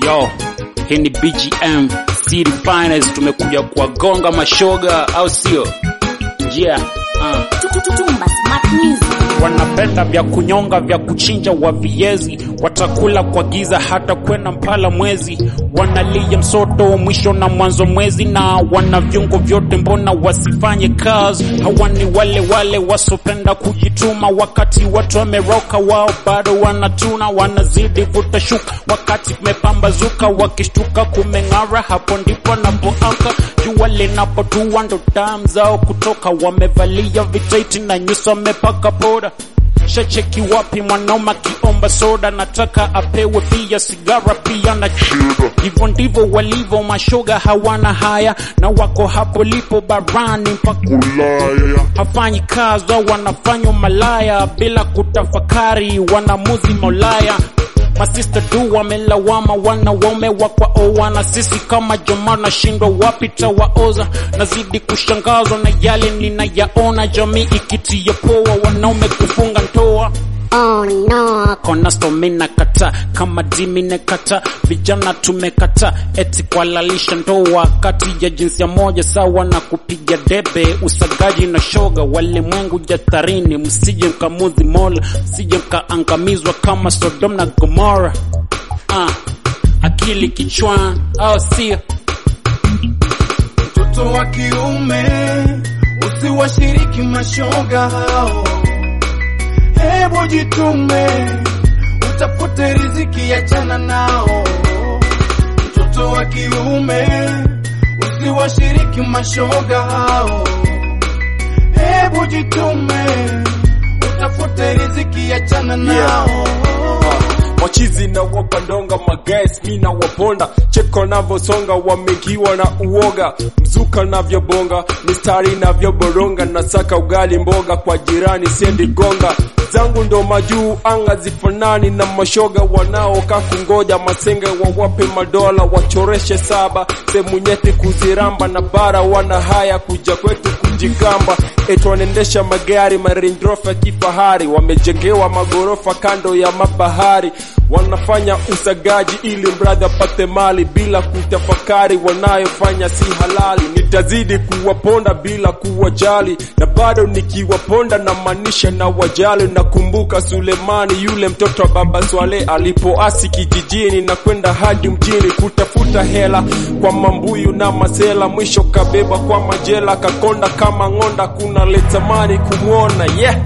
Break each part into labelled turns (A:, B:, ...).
A: Yo, hii ni BGM City Finest, tumekuja kuwagonga mashoga, au sio? Njia uh.
B: Tumba Smart Music.
A: Wanapenda vya kunyonga vya kuchinja wa viezi, watakula kwa giza hata kwenda mpala mwezi. Wanalia msoto mwisho na mwanzo mwezi, na wana viungo vyote, mbona wasifanye kazi? Hawa ni wale wale wasopenda kujituma, wakati watu wameroka, wao bado wanatuna, wanazidi vuta shuka, wakati kumepambazuka, wakishtuka kumeng'ara, hapo ndipo napoamka jua linapotua, ndo damu zao kutoka, wamevalia vitaiti na nyuso wamepaka poda shacheki wapi mwanaume akiomba soda, nataka apewe pia sigara pia na chida. Hivyo ndivyo walivyo mashoga, hawana haya na wako hapo lipo barani mpaka
C: Ulaya
A: hafanyi kazi au wanafanywa malaya bila kutafakari, wanamuzi Maulaya. Masista tu wamelawama wanaume wakwao, wana sisi kama jamaa nashindwa wapi tawaoza. Nazidi kushangazwa na yale ninayaona, jamii ikitia poa, wanaume kufunga ndoa
B: Oh no.
A: kona stomina kata kama dimine kata vijana tumekata eti kuhalalisha ndoa kati ya jinsia moja sawa na kupiga debe usagaji na shoga walimwengu jatarini msije mkamuzi mola msije mkaangamizwa kama sodom na gomora ah, akili kichwani au sio
D: mtoto wa kiume usiwashiriki mashoga hao, hebu jitume utafute riziki, achana nao. Mtoto wa kiume usiwashiriki mashoga hao, hebu jitume utafute riziki, achana nao.
E: wachizi na wapandonga magas mi na waponda cheko navyosonga wamekiwa na uoga mzuka navyobonga mistari navyoboronga nasaka ugali mboga kwa jirani sendi gonga zangu ndo majuu anga zifanani na mashoga wanaoka kungoja masenge wawape madola wachoreshe saba sehemu nyeti kuziramba na bara wana haya kuja kwetu kujigamba eti wanaendesha magari marindrofa ya kifahari wamejengewa magorofa kando ya mabahari wanafanya usagaji ili mradhi apate mali bila kutafakari wanayofanya si halali nitazidi kuwaponda bila kuwajali na bado nikiwaponda na maanisha na wajali nakumbuka sulemani yule mtoto wa baba swale alipoasi kijijini na kwenda hadi mjini kutafuta hela kwa mambuyu na masela mwisho kabeba kwa majela kakonda kama ng'onda kuna letamani kumwona yeah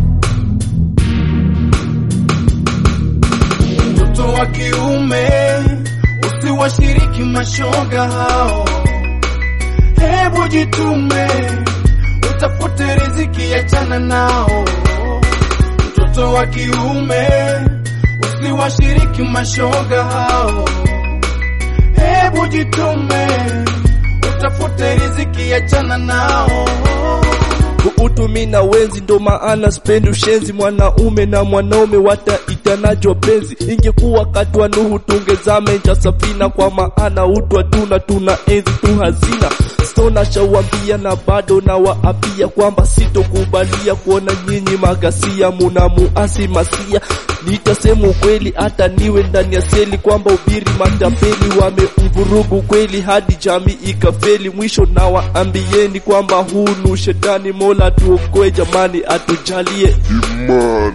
D: mtoto wa kiume usiwashiriki mashoga hao, hebu jitume utafute riziki, achana nao. Mtoto wa kiume usiwashiriki mashoga hao, hebu jitume utafute riziki, achana nao.
F: Utu mi na wenzi ndo maana spendi ushenzi, mwanaume na mwanaume wataitanajo penzi. Ingekuwa kati wa Nuhu tungezame nja safina, kwa maana utu hatuna, tuna enzi tu hazina. Stona shawambia na bado na waapia kwamba sitokubalia kuona nyinyi magasia muna muasi masia. Nitasema ukweli hata niwe ndani ya seli kwamba ubiri matapeli wamemvurugu kweli hadi jamii ikafeli. Mwisho na waambieni kwamba huu ni ushetani, Mola tuokoe jamani, atujalie
C: imana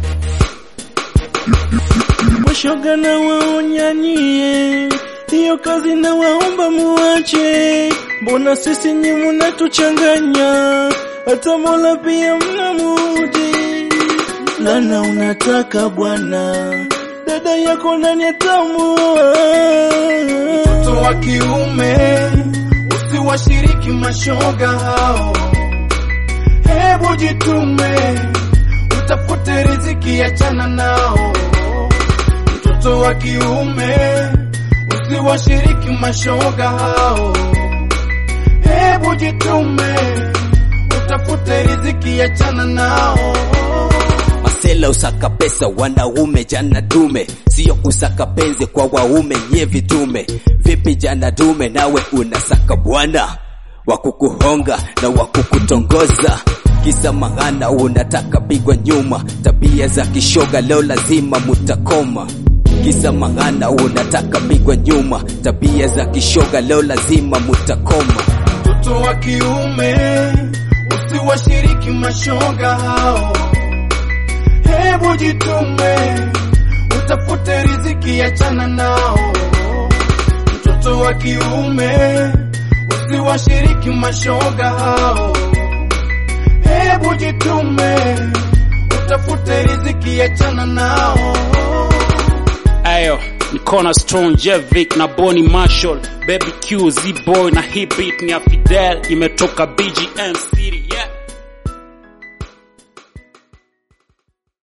G: Washoga na waonyanyie hiyo kazi na waomba muache, mbona sisi nyi munatuchanganya, hata Mola pia mnamudi. Lana unataka bwana, dada yako nani atamua?
D: mtoto wa kiume usiwashiriki mashoga hao, hebu jitume utafute riziki, achana nao. Mtoto wa kiume usiwashiriki mashoga hao, hebu jitume utafute riziki, achana nao.
H: Masela usaka pesa wanaume jana dume, sio kusaka penzi kwa waume nye vitume. Vipi jana dume, nawe unasaka bwana wa kukuhonga na wa kukutongoza kisa maana unataka pigwa nyuma. Tabia za kishoga leo lazima mutakoma. kisa mang'ana unataka pigwa nyuma tabia za kishoga leo lazima mutakoma
D: mtoto wa kiume usiwashiriki mashoga hao, hebu jitume utafute riziki, achana nao. Mtoto wa kiume usiwashiriki mashoga hao, hebu jitume utafute riziki, achana nao.
A: Ayo, ni Cornerstone, Jevic na Bonnie Marshall, Baby Q, Z-Boy na hii beat ni ya Fidel, imetoka BGM City, yeah.